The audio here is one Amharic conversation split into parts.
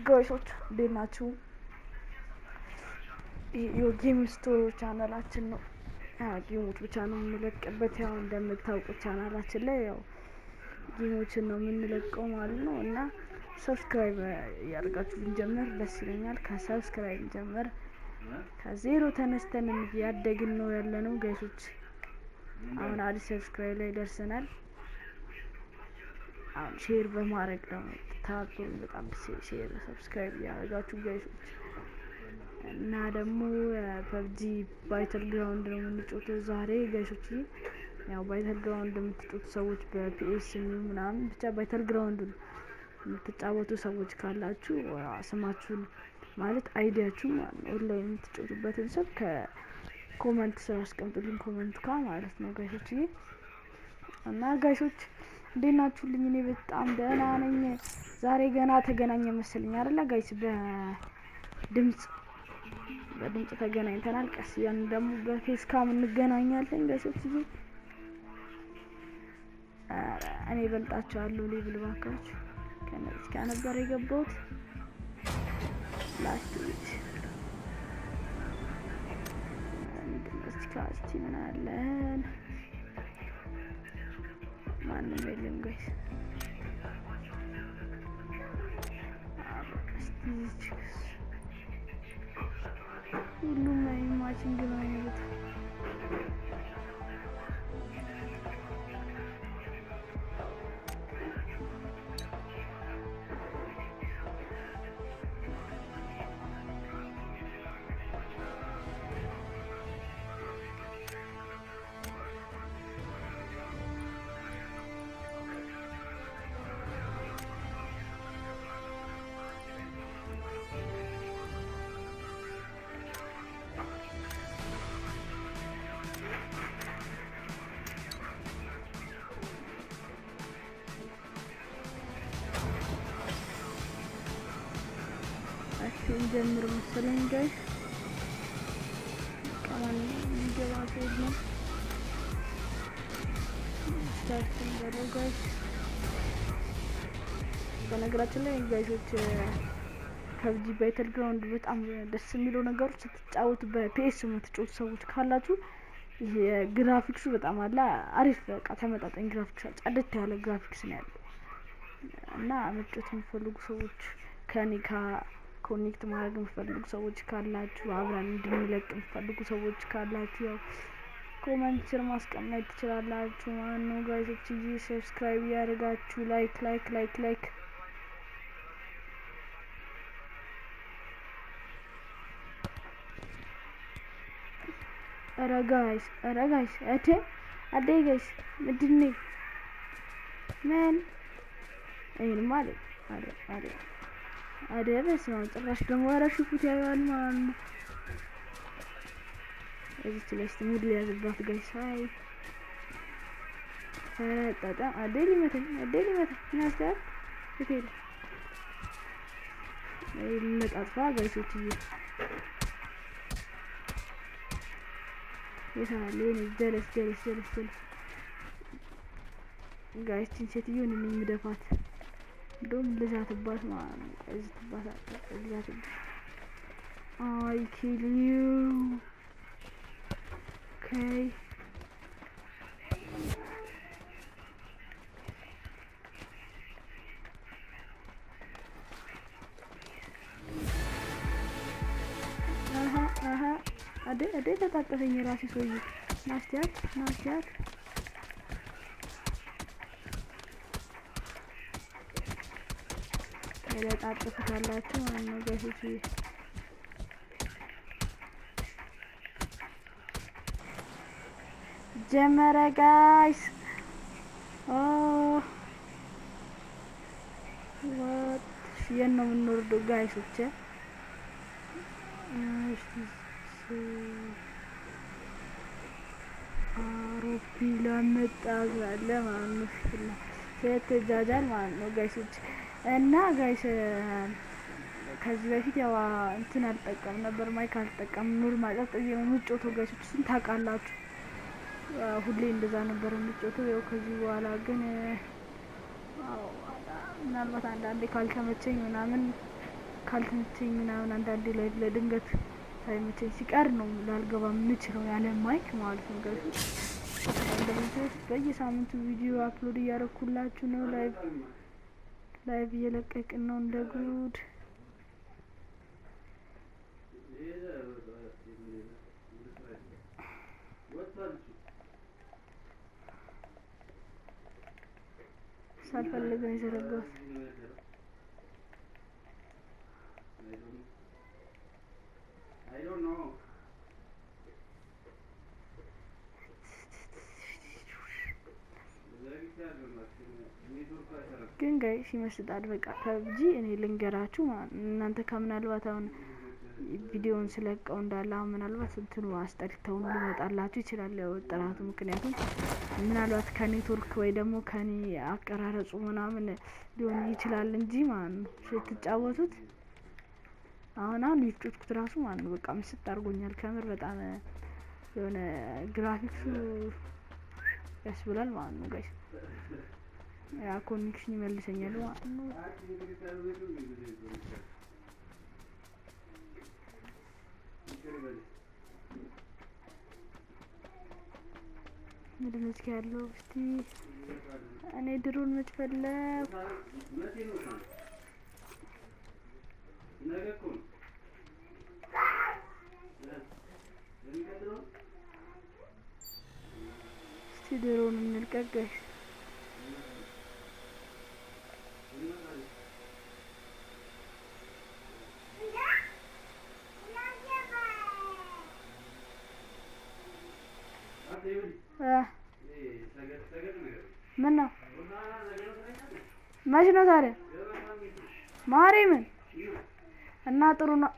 ጋይሶች እንዴት ናችሁ? የጌም ስቶር ቻናላችን ነው። ጌሞች ብቻ ነው የምንለቅበት። ያው እንደምታውቁት ቻናላችን ላይ ያው ጌሞችን ነው የምንለቀው ማለት ነው እና ሰብስክራይብ እያደርጋችሁ ብንጀምር ደስ ይለኛል። ከሰብስክራይብ ጀምር ከዜሮ ተነስተን ያደግን ነው ያለ ነው ጋይሶች። አሁን አዲስ ሰብስክራይብ ላይ ደርሰናል። አሁን ሼር በማድረግ ደግሞ ታብቶን በጣም ሼር ሰብስክራይብ እያደረጋችሁ ጋይሶች እና ደግሞ ፐብጂ ባይተል ግራውንድ ነው የምንጮተው ዛሬ ጋይሶች። ያው ባይተል ግራውንድ የምትጮቱ ሰዎች በፒኤስ ምናምን ብቻ ባይተል ግራውንድ የምትጫወቱ ሰዎች ካላችሁ ስማችሁን ማለት አይዲያችሁ ማለት ነው ኦንላይን የምትጮቱበትን ስም ከኮመንት ስር አስቀምጡልኝ፣ ኮመንት ካ ማለት ነው ጋይሶች። እና ጋይሶች እንዴት ናችሁልኝ? እኔ በጣም ደህና ነኝ። ዛሬ ገና ተገናኘ መሰለኝ አይደለ ጋይስ? በድምጽ በድምጽ ተገናኝተናል። ቀስ ያን ደግሞ በፌስ ካም እንገናኛለን ጋይሶች። እኔ በልጣቸዋለሁ ሌብል ባካችሁ። ከነዚህ ጋር ነበር የገባሁት ላስት ዊክ እስቲ ምን አለን? ማንም የለም ጋይስ። ሁሉም ማችንግ ነው የሚሉት። እንጀምር መሰለኝ ጋይስ። ቀማን የሚገባ ሴት ነው ስታርትን በለው ጋይስ። በነገራችን ላይ ጋይሶች ፐብጂ ባይተል ግራውንድ በጣም ደስ የሚለው ነገሮች ስትጫወቱ በፒኤስ የምትጫወቱ ሰዎች ካላችሁ የግራፊክሱ በጣም አለ አሪፍ በቃ ተመጣጣኝ ግራፊክስ ጸድት ያለ ግራፊክስ ነው ያለው እና መጫወት የሚፈልጉ ሰዎች ከኔ ኮኔክት ማድረግ የምትፈልጉ ሰዎች ካላችሁ አብረን እንድንለቅ የምትፈልጉ ሰዎች ካላችሁ ያው ኮመንት ስር ማስቀመጥ ትችላላችሁ ማለት ነው ጋይሶች። እጂ ሰብስክራይብ እያደረጋችሁ ላይክ ላይክ ላይክ ላይክ ኧረ ጋይስ ኧረ ጋይስ እቴ አዴ ጋይስ ምንድን ነው ምን ይሄንማ አለ አለ አለ አደ በስመ አብ ጭራሽ ደግሞ ኧረ ሽፉት ያያል ማለት ነው። እዚች ላይ እስቲ ሙድ ሊያዝባት ጋይስ አይ ፈጣጣ አደ ሊመታኝ አደ ሊመታኝ ናስታር ሆቴል ለጣጥፋ ጋይሶች እየ የታለ የኔ ጀለስ ጀለስ ጀለስ ጀለስ ጋይስችን ሴትዮን እኔ የምደፋት እንደውም ልዛትባት ማለት ነው። እዚህ ትባታለህ ልዛትባት። አይ ኪል ዩ ኦኬ አሀ አሀ አደ አደ ተጣጠፈኝ የራሴ ሰውዬ ናስቲያት ናስቲያት ለጣጥፉታላችሁ ማለት ነው ጋይሶች። ጀመረ ጋይስ። ኦ ዋት የት ነው የምንወርደው ጋይሶች? አውሮፕላን መጣ አለ ማለት ነው። ስትጃጃል ማለት ነው ጋይሶች እና ጋይስ ከዚህ በፊት ያው እንትን አልጠቀም ነበር ማይክ አልጠቀም ኖርማል ቀጥ ብዬ ነው የምጮተው ጋይሶች፣ እሱን ታውቃላችሁ። ሁሌ እንደዛ ነበር የምጮተው። ያው ከዚህ በኋላ ግን ምናልባት አንዳንዴ ካልተመቸኝ ምናምን ካልተመቸኝ ምናምን አንዳንዴ ላይ ለድንገት ሳይመቸኝ ሲቀር ነው ላልገባ የምችለው ያለ ማይክ ማለት ነው። ጋይሶች እንደምታዩት በየሳምንቱ ቪዲዮ አፕሎድ እያደረኩላችሁ ነው። ላይቭ ላይቭ እየለቀቅን ነው እንደ ጉድ። ሳልፈልግ ነው የዘረጋሁት። ግን ጋይስ ይመስጣል። በቃ ፐብጂ እኔ ልንገራችሁ ማለት ነው። እናንተ ከምናልባት አሁን ቪዲዮውን ስለቀው እንዳለ አሁን ምናልባት እንትኑ አስጠልተውን ሊመጣላችሁ ይችላል። ያው ጥራቱ ምክንያቱም ምናልባት ከኔትወርክ ወይ ደግሞ ከኔ አቀራረጹ ምናምን ሊሆን ይችላል እንጂ ማለት ነው ስትጫወቱት አሁን አሁን የተጫወትኩት ራሱ ማለት ነው በቃ ምስጥ አድርጎኛል። ከምር በጣም የሆነ ግራፊክሱ ያስብላል ማለት ነው ጋይስ ያ ኮኔክሽን ይመልሰኛል ማለት ነው። ምንድን ነው እስኪ ያለው እስቲ እኔ ድሮን መች ፈለኩ እስቲ ድሮን እንልቀቅ ጋይስ ምን ነው መች ነው ታዲያ ማርያምን እና ጥሩ ነው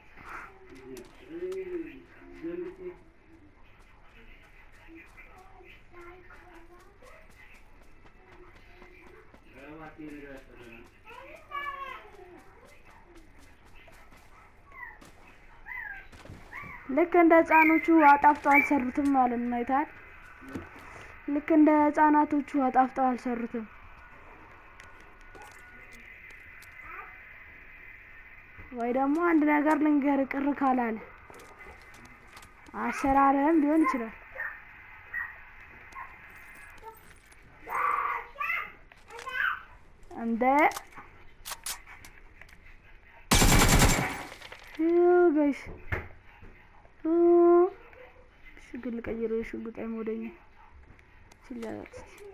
ልክ እንደ ህጻኖቹ አጣፍጠው አልሰሩትም ማለት ነው አይተሃል ልክ እንደ ህጻናቶቹ አጣፍጠው አልሰሩትም ወይ ደግሞ አንድ ነገር ልንገር ቅር ካላለ አሰራርህም ሊሆን ይችላል እንደ ጋይስ ሽጉጥ ልቀይር ሽጉጥ አይሞደኝ ችላላት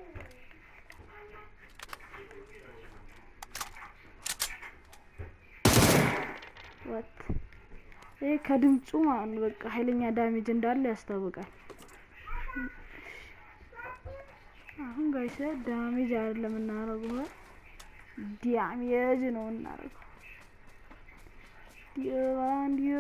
ወት ይሄ ከድምፁ ማለት ነው በቃ ኃይለኛ ዳሜጅ እንዳለ ያስታውቃል። አሁን ጋይስ ዳሜጅ አይደለም የምናደርገው ዳሜጅ ነው የምናደርገው። ዲዮ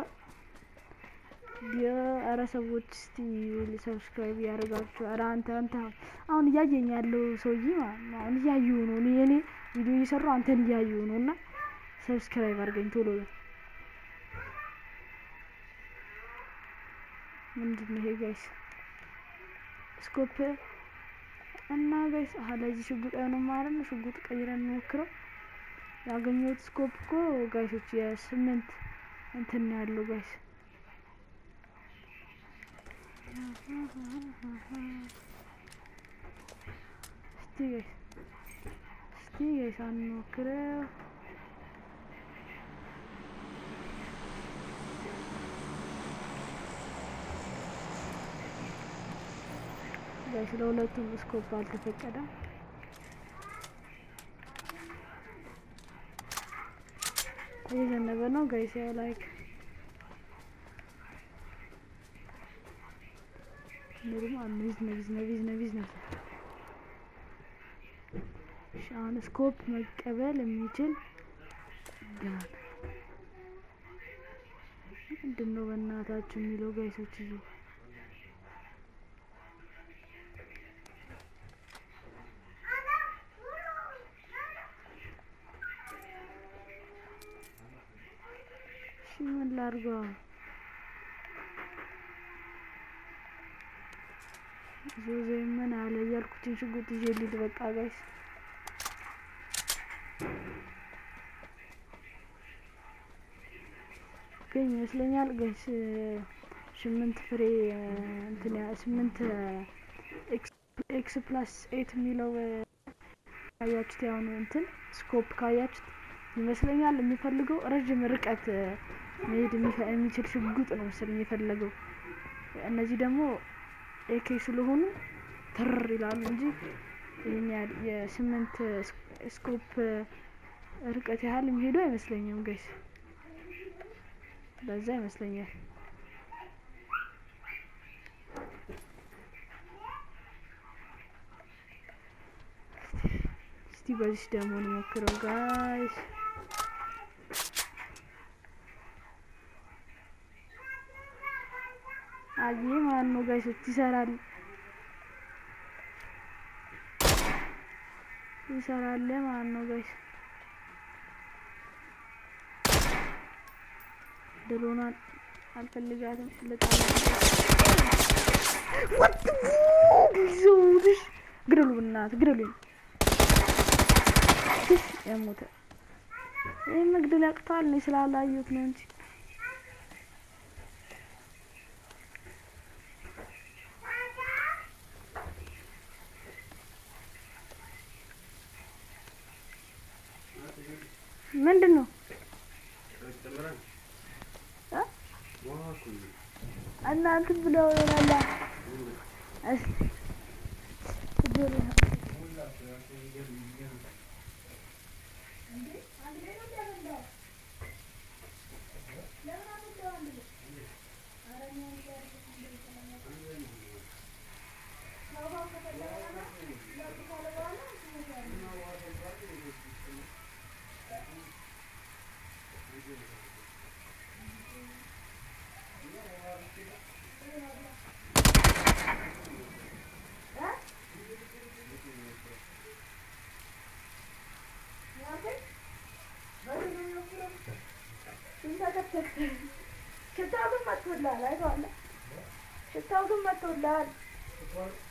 ዲዮ ኧረ ሰዎች እስቲ ሰብስክራይብ ያደርጋችሁ። ኧረ አንተ አንተ አሁን እያየኝ ያለው ሰውዬ ማለት ነው አሁን እያዩ ነው እኔ እኔ ቪዲዮ እየሰራሁ አንተን እያዩ ነው እና ሰብስክራይብ አድርገኝ ቶሎ በል። ምንድን ነው ይሄ ጋይስ? ስኮፕ እና ጋይስ አሀ ለዚህ ሽጉጥ አይሆንም ማለት ነው። ሽጉጥ ቀይረን እንሞክረው። ያገኘሁት ስኮፕ እኮ ጋይሶች የስምንት እንትን ነው ያለው ጋይስ እስቲ ጋይስ እስቲ ጋይስ አንሞክረው። ጋይስ ለሁለቱም ስኮፕ አልተፈቀደም። እየዘነበ ነው ጋይስ ያው ላይክ ምንም አምዝ ነብዝ ነብዝ ነብዝ ነብዝ አሁን ስኮፕ መቀበል የሚችል ጋር ምንድን ነው በእናታችሁ የሚለው ጋይሶች እዩ እሺ ምን ላድርገው ዞዜ ምን አለ እያልኩትን ሽጉጥ ይዤ ልሂድ በቃ ጋይስ የሚገኝ ይመስለኛል። ገስ ስምንት ፍሬ እንትን ያ- ስምንት ኤክስ ፕላስ ኤት የሚለው ካያችሁት ያሁኑ እንትን ስኮፕ ካያችሁት ይመስለኛል የሚፈልገው ረዥም ርቀት መሄድ የሚፈ- የሚችል ሽጉጥ ነው መሰለኝ የፈለገው። እነዚህ ደግሞ ኤኬ ስለሆኑ ትር ይላሉ እንጂ ይህን ያህል የስምንት ስኮፕ ርቀት ያህል የሚሄዱ አይመስለኝም ጋይስ። በዛ ይመስለኛል። እስቲ በዚህ ደግሞ እንሞክረው ጋይስ። አየ ማን ነው ጋይሶች? ይሰራል ይሰራል ማን ነው ጋይስ? ድሮኗን አልፈልጋትም ልጣላ ወጥ ጊዜውልሽ ግደሉ፣ በእናትህ ግደሉ። ትሽ የሞተ ይህ መግደል ያቅተዋል። እኔ ስላላየሁት ነው እንጂ ምንድን ነው እ? እናንተ ብለው ይሆናላ እስ ችግር የለም። ሽታው ግን መጥቶልሃል፣ አይተዋል። ሽታው ግን መጥቶልሃል።